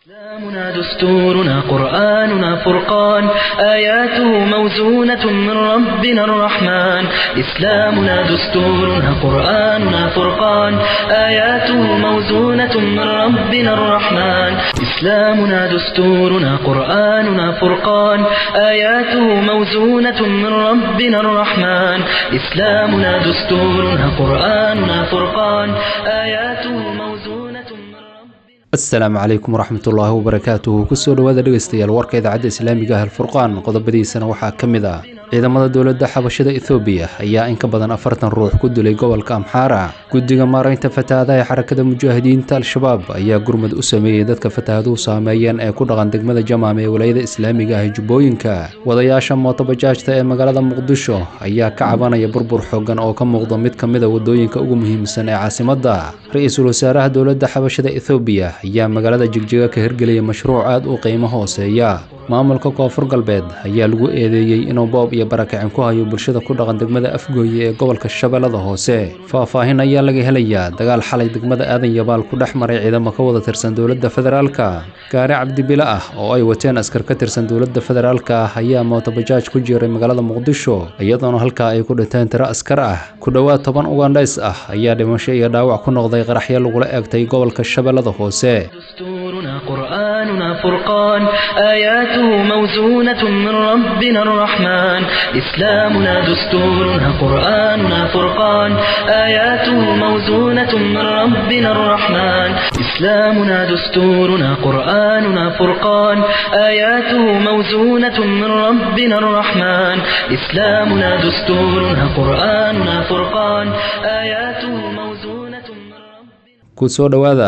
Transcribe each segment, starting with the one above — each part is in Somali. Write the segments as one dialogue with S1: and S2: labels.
S1: إسلامنا دستورنا قرآننا فرقان آياته موزونة من ربنا الرحمن إسلامنا دستورنا قرآننا فرقان آياته موزونة من ربنا الرحمن إسلامنا دستورنا قرآننا فرقان آياته موزونة من ربنا الرحمن إسلامنا دستورنا قرآننا فرقان آياته موزونة من ربنا
S2: asalaamu calaykum waraxmatullaahi wabarakaatuhu kusoo dhowaada dhegeystayaal warka idaacadda islaamiga ah alfurqaan qodobadiisana waxaa ka mid ah ciidamada dowladda xabashada ethoobiya ayaa in ka badan afartan ruux ku dilay gobolka amxaara guddiga maaraynta fatahaadaha ee xarakada mujaahidiinta al-shabaab ayaa gurmad u sameeyey dadka fatahaduhu saameeyeen ee ku dhaqan degmada jamaam ee walayada islaamiga ah ee jubbooyinka wadayaasha mootobajaajta ee magaalada muqdisho ayaa ka cabanaya burbur xoogan oo ka muuqda mid ka mid a wadooyinka ugu muhiimsan ee caasimadda ra-iisul wasaaraha dowladda xabashada ethoobiya ayaa magaalada jigjiga ka hirgeliyay mashruuc aad u qiimo hooseeya maamulka koonfur galbeed ayaa lagu eedeeyey inuu boob iyo barakicin ku hayo bulshada ku dhaqan degmada afgooye ee gobolka shabeellada hoose faahfaahin ayaa laga helayaa dagaal xalay degmada aadan yabaal ku dhex maray ciidamo ka wada tirsan dowladda federaalka gaari cabdibile ah oo ay wateen askar ka tirsan dowladda federaalka ah ayaa mootobajaaj ku jiray magaalada muqdisho iyadoona halkaa ay ku dhinteen tiro askar ah ku dhowaad toban ugandhays ah ayaa dhimasho iyo dhaawac ku noqday qaraxyo lagula eegtay gobolka shabeellada hoose
S1: دستورنا قرآننا فرقان آياته موزونة من ربنا الرحمن إسلامنا دستورنا قرآننا فرقان آياته موزونة من ربنا الرحمن إسلامنا دستورنا قرآننا فرقان آياته موزونة من ربنا الرحمن إسلامنا دستورنا قرآننا فرقان آياته موزونة من ربنا
S2: kusoo dhowaada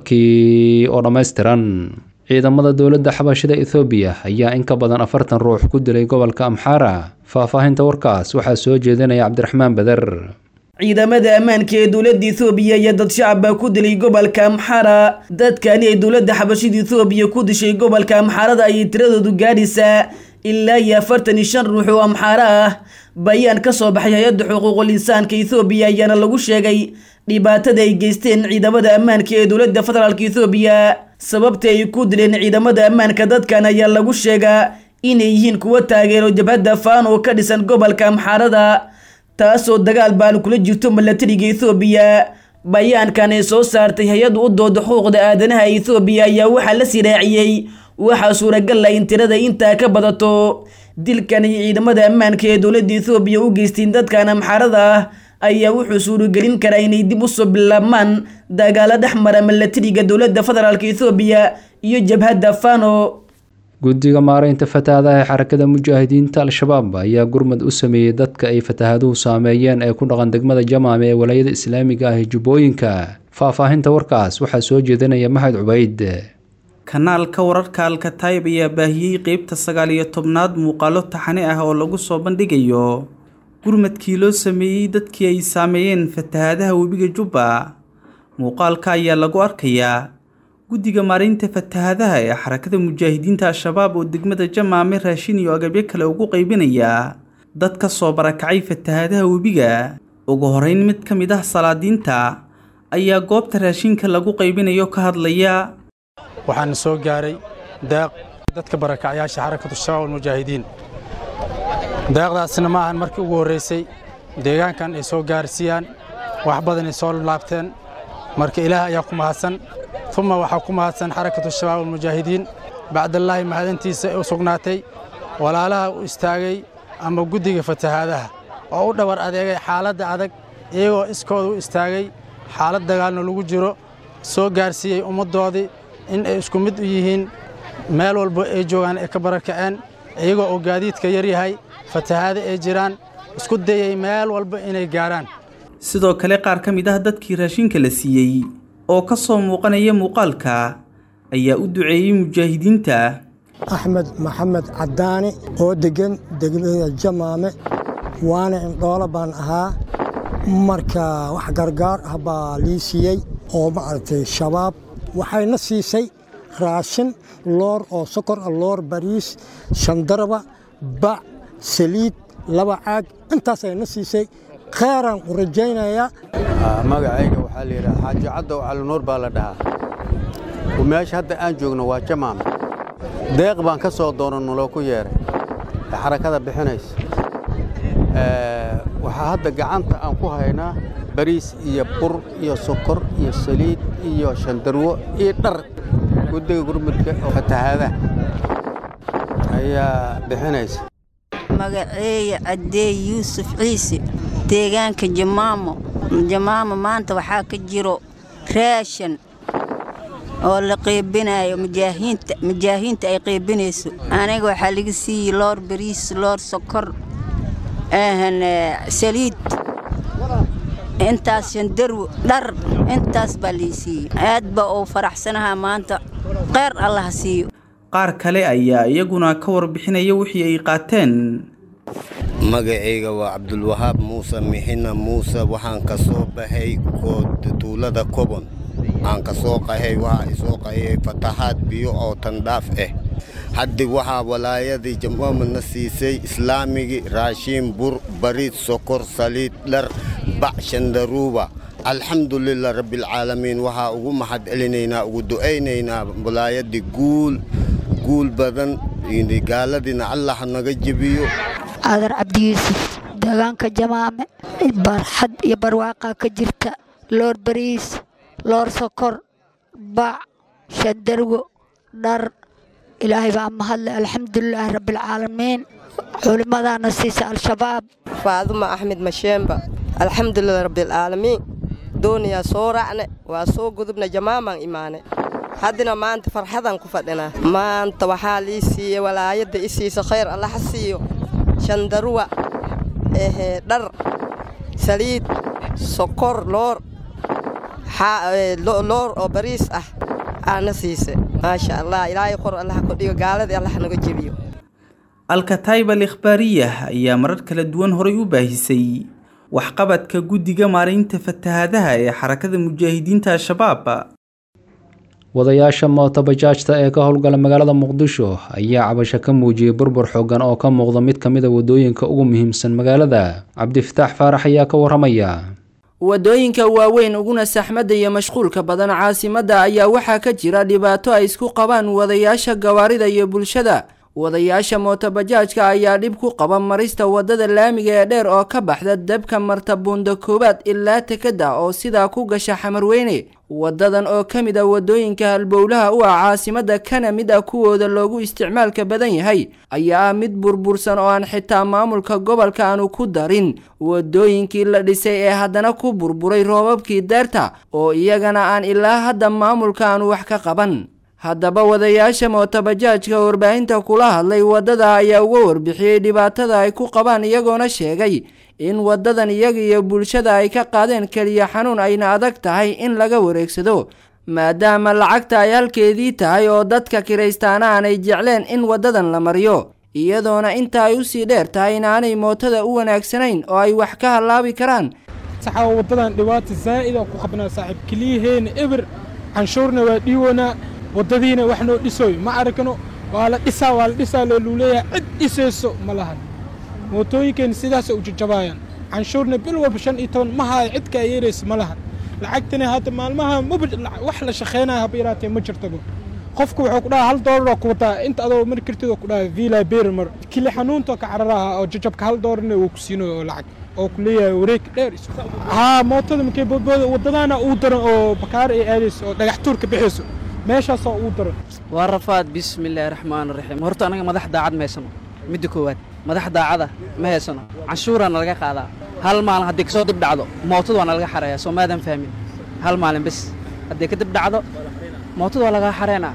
S2: warkii oo dhammaystiran ciidamada dowladda xabashada ethoobiya ayaa in ka badan afartan ruux ku dilay gobolka amxaara faahfaahinta warkaas waxaa soo jeedinaya cabdiraxmaan beder
S3: ciidamada ammaanka ee dowladda ethoobiya iyo dad shacab baa ku dilay gobolka amxaara dadkani ay dowladda xabashada ethoobiya ku dishay gobolka amxaarada ayay tiradoodu gaadhaysaa ilaa iyo afartan iyo shan ruux oo amxaaro ah bayaan ka soo baxay hay-adda xuquuqul insaanka ethoobiya ayaana lagu sheegay dhibaatada ay geysteen ciidamada ammaanka ee dowladda federaalk ethoobiya sababta ay ku dileen ciidamada ammaanka dadkan ayaa lagu sheegaa inay yihiin kuwo taageero jabhadda faan oo ka dhisan gobolka amxaarada taasoo dagaal baan kula jirto milatariga ethoobiya bayaankan ay soo saartay hay-adda u dooda xuquuqda aadanaha ethoobiya ayaa waxaa la siraaciyey waxaa suuragal ah in tirada intaa ka badato dilkan iyo ciidamada ammaanka ee dowladda ethoobiya u geysteen dadkan amxaarada ah ayaa wuxuu suuragelin karaa inay dib usoo bilaabmaan dagaalo dhex mara milatariga dowladda federaalk ethoobiya iyo jabhadda fano
S2: guddiga maaraynta fatahaadaha ee xarakada mujaahidiinta al-shabaab ayaa gurmad u sameeyey dadka ay fatahaduhu saameeyeen ee ku dhaqan degmada jamaame ee walayada islaamiga ah ee jubbooyinka faahfaahinta warkaas waxaa soo jeedinaya maxamed cubayd
S4: kanaalka wararka alkataib ayaa baahiyey qeybta sagaal iyo tobnaad muuqaalo taxane ah oo lagu soo bandhigayo gurmadkii loo sameeyey dadkii ay saameeyeen fatahaadaha webiga jubba muuqaalka ayaa lagu arkayaa guddiga maaraynta fatahaadaha ee xarakada mujaahidiinta al-shabaab oo degmada jamaame raashin iyo agabyo kale ugu qaybinaya dad ka soo barakacay fatahaadaha webiga ugu horeyn mid ka mid ah salaadiinta ayaa goobta raashinka lagu qaybinayo ka hadlaya
S5: waxaana soo gaaray daaq dadka barakacyaasha xarakatu shabaab almujaahidiin daaqdaasna ma ahan markii ugu horraysay deegaankan ay soo gaarsiiyaan wax badanay soo laabteen marka ilaah ayaa ku mahadsan uma waxaa ku mahadsan xarakatu shabaab almujaahidiin bacdallaahi mahadintiisa u sugnaatay walaalaha u istaagay ama guddiga fatahaadaha oo u dhabar adeegay xaaladda adag iyagoo iskooda u istaagay xaalad dagaalna lagu jiro soo gaarsiiyey ummaddoodii in ay isku mid u yihiin meel walba ay joogaan ay ka barakaceen iyagoo oo gaadiidka yar yahay fatahaada ay jiraan isku dayay meel walba inay gaarhaan
S4: sidoo kale qaar ka mid ah dadkii raashinka la siiyey oo ka soo muuqanaya muuqaalka ayaa u duceeyey mujaahidiinta
S6: axmed maxamed caddaani oo deggan degmada jamaame waana indhoolo baan ahaa marka wax gargaar ah baa lii siiyey oo maaragtay shabaab waxayna siisay raashin loor oo sokor ah loor bariis shandarba bac saliid laba caag intaasayna siisay kheeraan u rajaynayaa
S7: magacayga waxaa la yidhaha xaaji caddow calinuur baa la dhahaa meesha hadda aan joogno waa jamaam deeq baan ka soo doonanno loo ku yeeray ee xarakada bixinaysa waxaa hadda gacanta aan ku haynaa bariis iyo bur iyo sokor iyo saliid iyo shandarwo iyo dhar guddiga gurmudka oo fatahaadaha ayaa bixinaysa
S8: magaceeya caddeey yuusuf ciise deegaanka jamaamo jamaamo maanta waxaa ka jiro raashan oo la qeybinayo mujaahiinta mujaahiinta ay qeybinayso aniga waxaa laga siiyey loor bariis loor sokor saliid intaas shandarwo dhar intaas baa lii siiyey aad baa uu faraxsanahaa maanta kheyr allah siiyo
S4: qaar kale ayaa iyaguna ka warbixinaya wixii ay qaateen
S9: magacayga waa cabdulwahaab muuse mixina muuse waxaan ka soo baxay tuulada kobon aan ka soo qahay waxaa isoo qahayay fatahaad biyo oo tandhaaf ah haddi waxaa walaayadii jamaamadna siisay islaamigii raashiin bur bariid sokor saliid dhar bac shandaruuba alxamdulilah rabbialcaalamiin waxaa ugu mahad celinaynaa ugu du'aynaynaa walaayadii guul guul badan gaaladiina allah naga jebiyo
S10: aadar cabdi yuusuf deegaanka jamaame barxad iyo barwaaqaa ka jirta loor bariis loor sokor bac shandarwo dhar ilaahay baa mahadle alxamdulilaahi rabbialcaalamiin culimmadaana siisa al-shabaab
S11: faaduma axmed masheemba alxamdulilah rabbialcaalamiin dooniyaa soo raacne waa soo gudubna jamaamaan imaane haddina maanta farxadaan ku fadhinaa maanta waxaa lii siiyey walaayadda i siisa khayr allaha siiyo shandaruwa ehe dhar saliid sokor loor loor oo bariis ah aana siise maasha allah ilaahay qor allaha kodhigo gaaladii allaha naga jebiyo
S4: alkataib al ikhbaariyah ayaa marar kala duwan horay u baahisay waxqabadka guddiga maaraynta fatahaadaha ee xarakada mujaahidiinta al-shabaab
S2: wadayaasha mootobajaajta ee ka howlgala magaalada muqdisho ayaa cabasho ka muujiyey burbur xoogan oo ka muuqda mid ka mid a wadooyinka ugu muhiimsan magaalada cabdifataax faarax ayaa ka waramaya
S12: wadooyinka waaweyn uguna saxmadda iyo mashquulka badan caasimadda ayaa waxaa ka jira dhibaato ay isku qabaan wadayaasha gawaarida iyo bulshada wadayaasha mootobajaajka ayaa dhib ku qaba marista wadada laamiga ee dheer oo ka baxda dabka marta buunda koowaad ilaa tekada oo sidaa ku gasha xamarweyne wadadan oo ka mid a wadooyinka halbowlaha u ah caasimadda kana mid ah kuwooda loogu isticmaalka badan yahay ayaa ah mid burbursan oo aan xitaa maamulka gobolka aanu ku darin wadooyinkii la dhisay ee haddana ku burburay roobabkii deerta oo iyagana aan ilaa hadda maamulka aanu wax ka qaban haddaba wadayaasha mootobajaajka warbaahinta kula hadlay waddada ayaa uga warbixiyey dhibaatada ay ku qabaan iyagoona sheegay in waddadan iyaga iyo bulshada ay ka qaadeen keliya xanuun ayna adag tahay in laga wareegsado maadaama lacagta ay halkeedii tahay oo dadka kiraystaana aanay jecleen in waddadan la mariyo iyadoona inta ay usii dheer tahay inaanay mootada u wanaagsanayn oo ay wax ka hallaabi karaan
S13: saxaa waddadan dhibaata zaa'id oo ku qabnaa saaxiib keliyaheena eber canshuurna waa dhiiwanaa waddadiina wax noo dhisoy ma arkano waa la dhisaa waa la dhisaa looluu leeyahay cid dhisayso ma lahan mootooyinkeena sidaasay u jajabaayaan canshuurna bil walba shan iyo toban ma haayo cid kaa yeeraysa ma lahan lacagtana hadda maalmaha maba wax la shaqaynaya haba yaraatee ma jirtaba qofku wuxuu ku dhahaa hal doolaroo ku wataa inta adoo mari kartidoo ku dhahaa vila beer mar kili xanuuntoo ka cararaha oo jajabka hal doolarna wuu ku siinayo oo lacag oo ku leeyahay wareeg dheer haa mootada markay boodbooda waddadaana uu daran oo bakaar ay aadayso oo dhagax tuurka bixayso meeshaasoo uu daran
S14: waa rafaad bismillaahi raxmaan raxiim horta anaga madax daacad ma haysano midda koowaad madax daacada ma haysano canshuuraana laga qaadaa hal maalin haddii kasoo dib dhacdo mootada waa nalaga xareeyaa soo maadan fahmin hal maalin bes haddii kadib dhacdo mootada waa lagaa xareynaa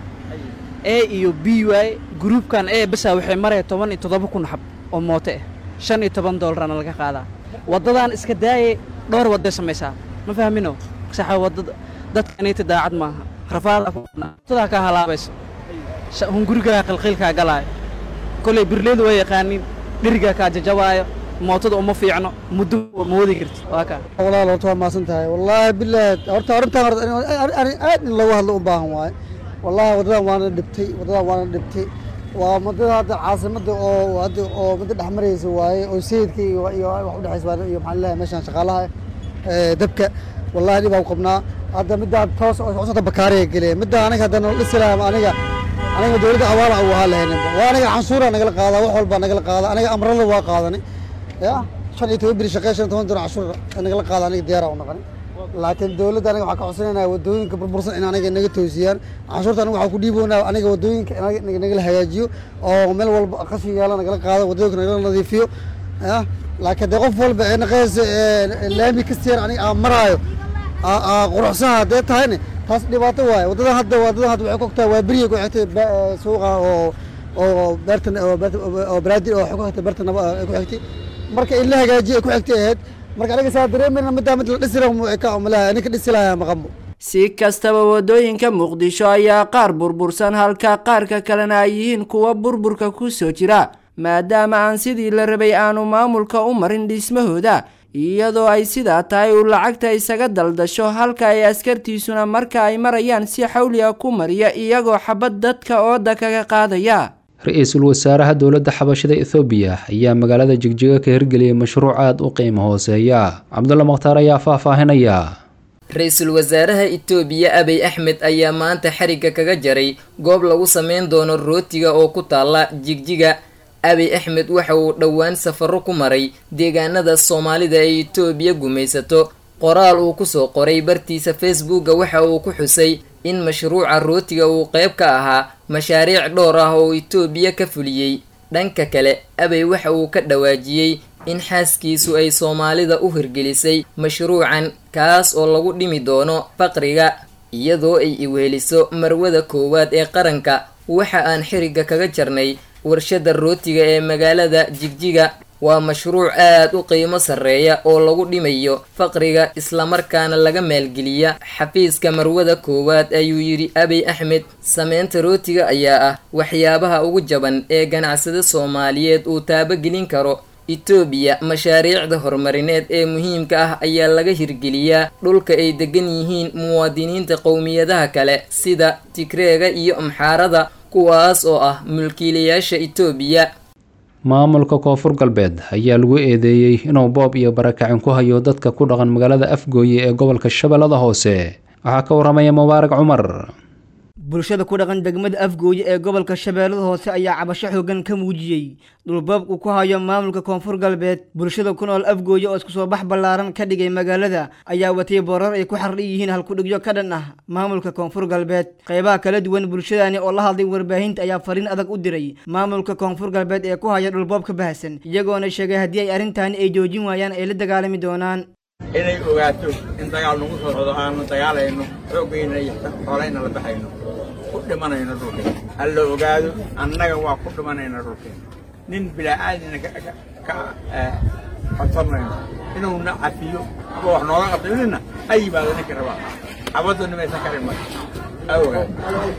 S14: e iyo b waaye gruubkan e besa waxay maraya toban iyo toddoba kun xab oo mooto ah shan iyo toban doollarana laga qaadaa waddadan iska daayay dhowr wadday samaysaa ma fahmino saxa waddada dadkanita daacad maaha rafaadadaa kaa halaabayso hungurigaa qilqiilkaa galaayo kolay birleedu waa yaqaanin dherigaa kaa jajabaayo mootada uma fiicno muddo ma wadi karti waa kaa
S15: walaal horta waa maasan tahay wallaahi bilaahi horta arrintan aad in lagu hadlo u baahan waaye wallaahi waddadan waana dhibtay waddadan waana dhibtay waa waddada hadda caasimadda oo hadda oo midda dhex maraysa waaye oo sayidka iyo iyo wax u dhexaysa iyo maxaa leeyahay meeshan shaqaalaha dabka wallahi dhibaa ku qabnaa hadda middaa toos cusubta bakaariga geliya middaa aniga hadda nala dhisi lahaa aniga aniga dowladda awaala u ahaa lahayn waa aniga canshuuraa nagala qaadaa wax walbaa nagala qaadaa aniga amrada waa qaadani ya shan iyo toban biri shaqee shan iyo toban dolar canshuur nagala qaada aniga diyaaraa u noqoni laakiin dowladda aniga waxaa ka codsanayna wadooyinka burbursan in aniga naga toosiyaan canshuurta aniga waxaa ku dhiiboonaa aniga wadooyinka in nagala hagaajiyo oo meel walba qashin yaala nagala qaado wadooyinka nagala nadiifiyo ya laakiin dee qof walba ee naqaysa laami ka siyar aniga aan maraayo quruxsaha haddee tahayne taas dhibaato waaye waddadan hadda waddadan hadda waxay ku ogtahay waa beriya ku xigtay suuqa oo oo beertan oo baraadi oo ku xigtay beerta naba ku xigtay marka in la hagaajiyo ay ku xigtay ahayd marka aniga saa dareemayna middaa mid la dhisi lahaa ka umalaha ninka dhisi lahaa maqanbo
S12: si kastaba waddooyinka muqdisho ayaa qaar burbursan halka qaarka kalena ay yihiin kuwa burburka ku soo jira maadaama aan sidii la rabay aanu maamulka u marin dhismahooda iyadoo ay sidaa tahay uu lacagta isaga daldasho halka ay askartiisuna marka ay marayaan si xawliga ku mariya iyagoo xabad dadka ooda kaga qaadaya
S2: ra-iisul wasaaraha dowladda xabashada ethoobiya ayaa magaalada jigjiga ka hirgeliyay mashruuc aada u qiimo hooseeya cabdulla makhtaar ayaa faahfaahinaya
S16: ra-iisul wasaaraha itoobiya abiy axmed ayaa maanta xarigga kaga jaray goob lagu sameyn doono rootiga oo ku taalla jigjiga abiy axmed waxa uu dhowaan safaro ku maray deegaanada soomaalida ay itoobiya gumaysato qoraal uu kusoo qoray bartiisa facebooka waxa uu ku xusay in mashruuca rootiga uu qayb ka ahaa mashaariic dhowr ah oo itoobiya ka fuliyey dhanka kale abey waxa uu ka dhawaajiyey in xaaskiisu ay soomaalida u hirgelisay mashruucan kaas oo lagu dhimi doono faqriga iyadoo ay iweheliso marwada koowaad ee qaranka waxa aan xirigga kaga jarnay warshada rootiga ee magaalada jigjiga waa mashruuc aad u qiimo sarreeya oo lagu dhimayo faqriga islamarkaana laga maalgeliya xafiiska marwada koowaad ayuu yidhi abiy axmed sameynta rootiga ayaa ah waxyaabaha ugu jaban ee ganacsada soomaaliyeed uu taabagelin karo itoobiya mashaariicda horumarineed ee muhiimka ah ayaa laga hirgeliyaa dhulka ay degan yihiin muwaadiniinta qowmiyadaha kale sida tigreega iyo amxaarada kuwaas oo ah mulkiilayaasha itoobiya
S2: maamulka koonfur galbeed ayaa lagu eedeeyey inuu boob iyo barakacin ku hayo dadka ku dhaqan magaalada afgooye ee gobolka shabeellada hoose waxaa ka waramaya mubaarak cumar
S17: bulshada ku dhaqan degmada afgooye ee gobolka shabeellada hoose ayaa cabasho xoogan ka muujiyey dhulboob uu ku hayo maamulka koonfur galbeed bulshada ku nool afgooye oo isku soo bax ballaaran ka dhigay magaalada ayaa watay boorar ay ku xardhan yihiin halkudhigyo ka dhan ah maamulka koonfur galbeed qaybaha kala duwan bulshadani oo la hadlay warbaahinta ayaa fariin adag u diray maamulka koonfur galbeed ee ku haya dhulboobka bahasan iyagoona sheegay haddii ay arrintaani ay joojin waayaan ay la dagaalami doonaan
S18: inay ogaato in dagaal nagu soo socdo aanu dagaalayno xoogayna iyo xoolayna la baxayno ku dhimanayno dhulkeen halla ogaado annaga waa ku dhimanayna dhulkeen nin bilaacaadina ka codsanayno inuuna cafiyo ama wax nooga qabto nina ha yimaado ninka rabaa xabaddu nimaysan karin marka ha ogaado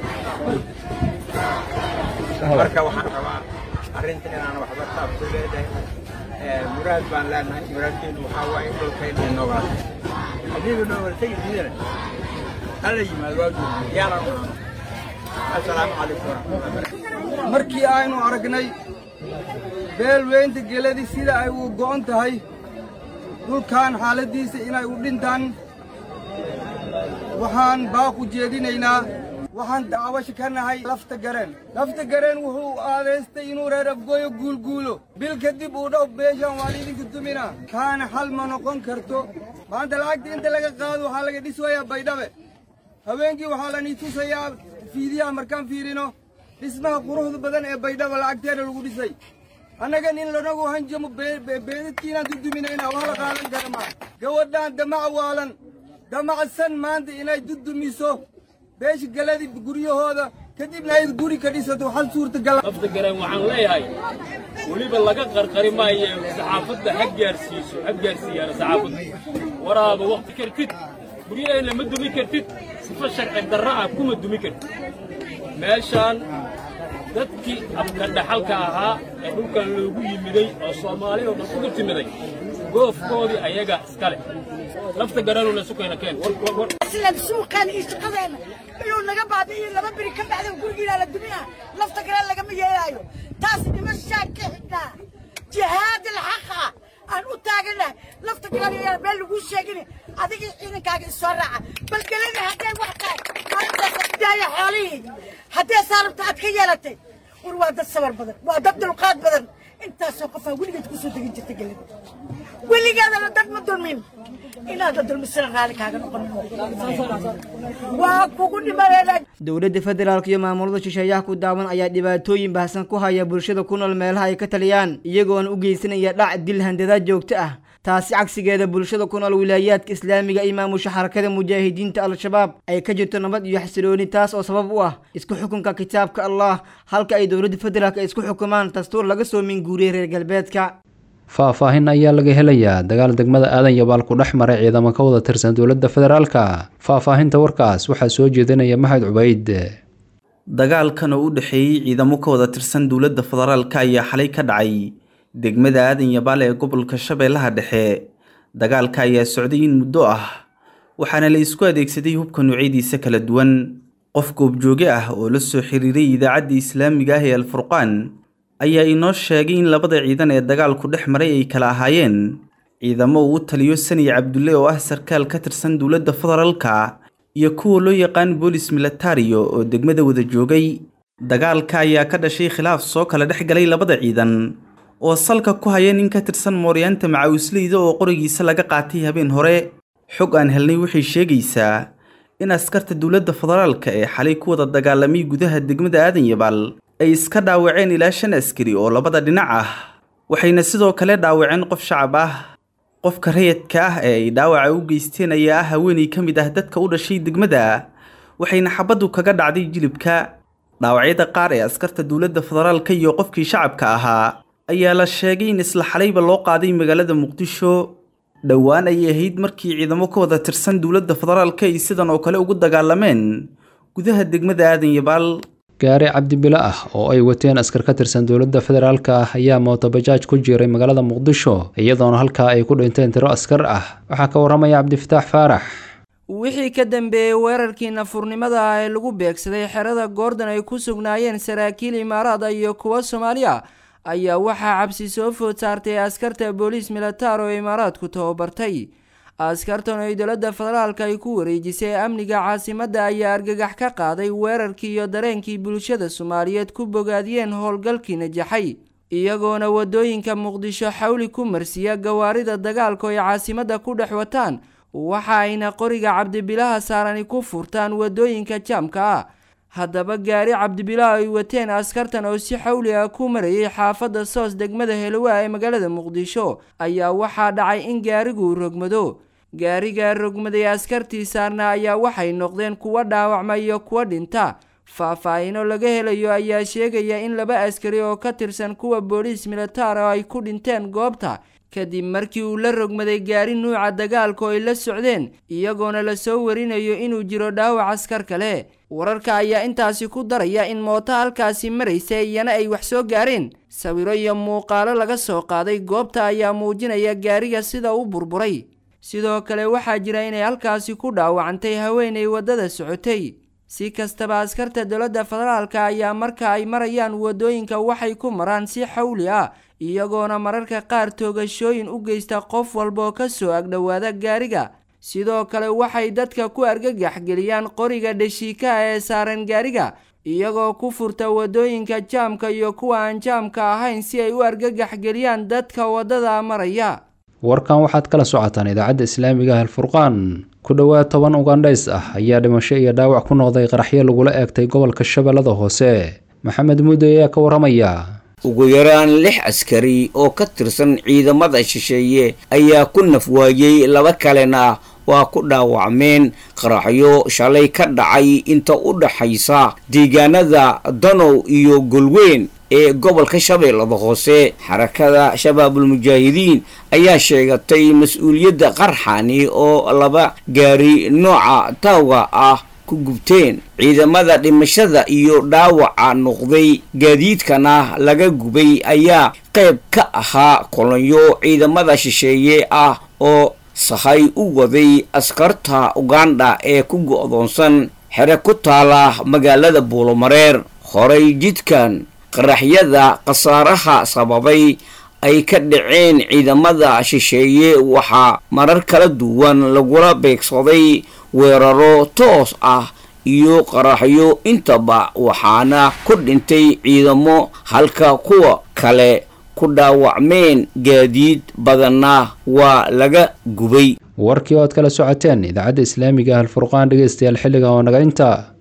S18: marka waxaan rabaa arrinta inaan waxba taabto leedahay muraad baan leenahay muraadkeedu waxaa waaye in dhulkayna inoogaa haddiiba noogala tegi diidana hala yimaado waa duubi yaalan u assalaamu calaykum waraxmatullahi
S19: markii aynu aragnay beelweynta geladii sida ay u go'on tahay dhulkan xaaladdiisa inay u dhintaan waxaan baaq u jeedinaynaa waxaan dacwasho ka nahay lafta gareen lafta gareen wuxuu aadaystay inuu reer afgooyo guulguulo bil kadib uu dhow beeshaan waan idinku dumina kaana xal ma noqon karto maanta lacagta inta laga qaado waxaa laga dhiswayaa baydhabe haweenkii waxaa lanii tusayaa fiidiyaha markaan fiirino dhismaha quruxda badan ee baydhaba lacagteena lagu dhisay annaga nin lanagu hanjamo beedadkiinaan duduminayna wax la qaadan kara maa gabadhaan damac waalan damacsan maanta inay dudumiso beesha galadi guryahooda kadibna ay guri ka dhisato hal suurtagala
S20: lafta gareen waxaan leeyahay weliba laga qarqari maayo saxaafadda ha gaarsiiso ha gaarsiiyaan saxaafadda waraaba waqti kartid guryaheenna ma dumi kartid sifa sharci darra ah kuma dumi kartid meeshaan dadkii abka dhaxalka ahaa ee dhulkan loogu yimiday oo soomaali oo dhan ugu timiday goofkoodii ayaga iska leh lafta garanuna sukayna keen
S21: islan suuqaan iyo shaqadeena inuu naga baabi'iyo laba beri ka baxda gurigiina la dumiya lafta gareen lagama yeelaayo taas dhimashaan ka xidhnaa jihaad alxaqa aan u taaganahay lafta gareen meel lagu sheegin adiga ciidankaaga isoo raaca bal gelina hadday wax tahay maalintaas daaya xoolihii haddee saarabta aad ka yeelatay war waa dad sabar badan waa dad dulqaad badan intaasoo qofaa weligeed kusoo degin jirta gelina weligeedana dad ma dulmin inaada dulmisana raali kaaga noqon waa kugu dhimanayna
S17: dowladda federaalk iyo maamulada shisheeyaha ku daawan ayaa dhibaatooyin baahsan ku haya bulshada ku nool meelaha ay ka taliyaan iyagoona u geysanaya dhac dil handadaad joogto ah taasi cagsigeeda bulshada ku nool wilaayaadka islaamiga iyo maamusha xarakada mujaahidiinta al-shabaab ay ka jirto nabad iyo xasilooni taas oo sabab u ah isku xukunka kitaabka allah halka ay dowladda federaalk ay isku xukumaan dastuur laga soo minguuriyay reer galbeedka
S2: faahfaahin ayaa laga helayaa dagaal degmada aadan yabaal ku dhex maray ciidamo ka wada tirsan dowladda federaalka faahfaahinta warkaas waxaa soo jeedinaya maxamed cubayd
S4: dagaalkan oo u dhexeeyey ciidamo ka wada tirsan dowladda federaalka ayaa xalay ka dhacay degmada aadan yabaal ee gobolka shabeellaha dhexe dagaalka ayaa socday in muddo ah waxaana la isku adeegsaday hubka noocyadiisa kala duwan qof goobjooge ah oo la soo xiriiray idaacadda islaamiga ah ee alfurqaan ayaa inoo sheegay in labada ciidan ee dagaalku dhex maray ay kala ahaayeen ciidamo uu u taliyo saniya cabdulle oo ah sarkaal ka tirsan dowladda federaalka iyo kuwa loo yaqaan boolis militario oo degmada wada joogay dagaalka ayaa ka dhashay khilaaf soo kala dhex galay labada ciidan oo salka ku haya nin ka tirsan mooryaanta macawisleyda oo qorigiisa laga qaatay habeen hore xog aan helnay waxay sheegaysaa in askarta dowladda federaalka ee xalay ku wada dagaalamay gudaha degmada aadan yabaal ay iska dhaawaceen ilaa shan askari oo labada dhinac ah waxayna sidoo kale dhaawaceen qof shacab ah qofka rayadka ah ee ay dhaawaca u geysteen ayaa ah haweenay ka mid ah dadka u dhashay degmada waxayna xabaddu kaga dhacday jilibka dhaawacyada qaar ee askarta dowladda federaalka iyo qofkii shacabka ahaa ayaa la sheegay in isla xalayba loo qaaday magaalada muqdisho dhowaan ayay ahayd markii ciidamo ka wada tirsan dowladda federaalka ay sidan oo kale ugu dagaalameen gudaha degmada aadan yabaal
S2: gaari cabdibilo ah oo ay wateen askar ka tirsan dowladda federaalka ah ayaa mootobajaaj ku jiray magaalada muqdisho iyadoona halkaa ay ku dhinteen tiro askar ah waxaa ka waramaya cabdifataax faarax
S12: wixii ka dambeeyey weerarkii nafurnimada ah ee lagu beegsaday xerada goordon ay ku sugnaayeen saraakiil imaaraada iyo kuwa soomaaliya ayaa waxaa cabsi soo food saartay askarta booliis militaar oo imaaraadku tababartay askartan ay dowladda federaalka ay ku wareejisay amniga caasimadda ayaa argagax ka qaaday weerarkii iyo dareenkii bulshada soomaaliyeed ku bogaadiyeen howlgalkii najaxay iyagoona wadooyinka muqdisho xawli ku marsiya gawaarida dagaalku ay caasimadda ku dhex wataan waxa ayna qoriga cabdibilaha saarani ku furtaan wadooyinka jaamka ah haddaba gaari cabdibilaha ay wateen askartan oo si xawli ah ku marayay xaafadda soos degmada helowaa ee magaalada muqdisho ayaa waxaa dhacay in gaarigu rogmado gaariga rogmaday askartii saarna ayaa waxay noqdeen kuwa dhaawacma iyo kuwa dhinta faahfaahino laga helayo ayaa sheegaya in laba askari oo ka tirsan kuwa booliis militaar oo ay ku dhinteen goobta kadib markii uu la rogmaday gaari nuuca dagaalku ay la socdeen iyagoona lasoo warinayo inuu jiro dhaawac askar kale wararka ayaa intaasi ku daraya in mooto halkaasi maraysa iyana ay wax soo gaareen sawiro iyo muuqaalo laga soo qaaday goobta ayaa muujinaya gaariga sida u burburay sidoo kale waxaa jira inay halkaasi ku dhaawacantay haweenay waddada socotay si kastaba askarta dowladda federaalka ayaa marka ay marayaan wadooyinka waxay ku maraan si xawli ah iyagoona mararka qaar toogashooyin u geysta qof walbaoo ka soo agdhowaada gaariga sidoo kale waxay dadka ku argagax geliyaan qoriga dhashiikaha ee saaran gaariga iyagoo ku furta wadooyinka jaamka iyo kuwa aan jaamka ahayn si ay u argagax geliyaan dadka waddada maraya
S2: warkan waxaad kala socotaan idaacadda islaamiga ah alfurqaan ku dhowaad toban ugandhays ah ayaa dhimasho iyo dhaawac ku noqday qaraxyo lagula eegtay gobolka shabeellada hoose maxamed muddo ayaa ka waramaya
S1: ugu yaraan lix askari oo ka tirsan ciidamada shisheeye ayaa ku nafwaayey laba kalena waa ku dhaawacmeen qaraxyo shalay ka dhacay inta u dhaxaysa deegaanada danow iyo golweyn ee gobolka shabeellada hoose xarakada shabaabulmujaahidiin ayaa sheegatay mas-uuliyadda qarxani oo laba gaari nooca taawga ah ku gubteen ciidamada dhimashada iyo dhaawaca noqday gaadiidkana laga gubay ayaa qayb ka ahaa kolonyo ciidamada shisheeye ah oo sahay u waday askarta uganda ee ku go'doonsan xere ku taala magaalada buulomareer horay jidkan qaraxyada khasaaraha sababay ay ka dhaceen ciidamada shisheeye waxaa marar kala duwan lagula beegsaday weeraro toos ah iyo qaraxyo intaba waxaana ku dhintay ciidamo halka kuwa kale ku dhaawacmeen gaadiid badanna waa laga gubay
S2: warkii oo aad kala socoteen idaacadda islaamiga ah alfurqaan dhegeystayaal xilligan oo naga intaa